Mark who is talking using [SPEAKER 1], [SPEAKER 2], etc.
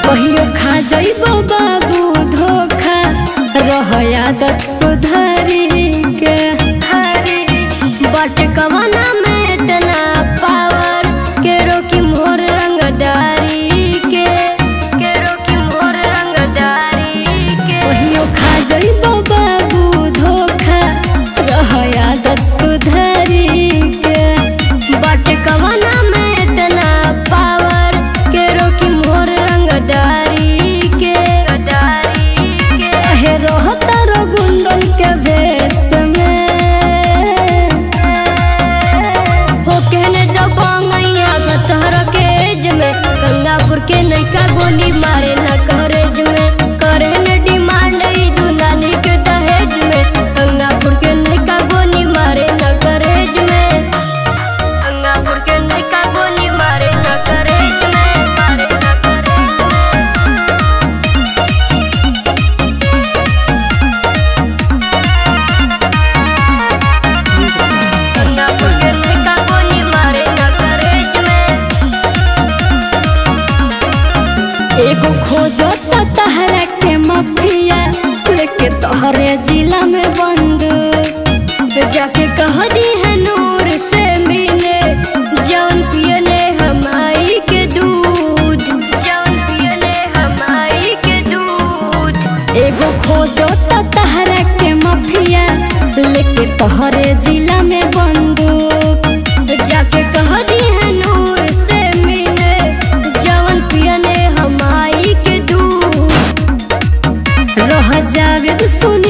[SPEAKER 1] कहियो खा जइबो बाबू धोखा रह आदत सुधारी के
[SPEAKER 2] बट कवना में इतना पावर के रोकी मोर रंगदारी के के रोकी मोर रंगदारी के
[SPEAKER 1] कहियो खा जइबो बाबू धोखा रह आदत सुधारी के
[SPEAKER 2] बट कवना में इतना पावर के रोकी मोर रंगदारी के गदारी के
[SPEAKER 1] कहे रहता रो गुंडल के भेष में
[SPEAKER 2] हो कहने दो गैया सतहर के एज में गंगापुर के नैका गोली मारे न करेज में करे न डिमांड ई दुलानी के दहेज में गंगापुर के नैका गोली मारे न करेज में गंगापुर के नैका गोली मारे न करेज में मारे न करेज में गंगापुर के नैका गोली मारे न करेज में
[SPEAKER 1] एगो खोजो त तहरा के मफिया लेके तोहरे जिला में बंद
[SPEAKER 2] जाके कह दी है नूर से मिले जौन पियने हमाई के दूध जौन पियने हमाई के दूध
[SPEAKER 1] एगो खोजो त तहरा के मफिया लेके तोहरे जिला में बंदूक
[SPEAKER 2] जाके कह दी है नूर से मिले जौन पियने हमाई के दूध
[SPEAKER 1] रह जावेद सुन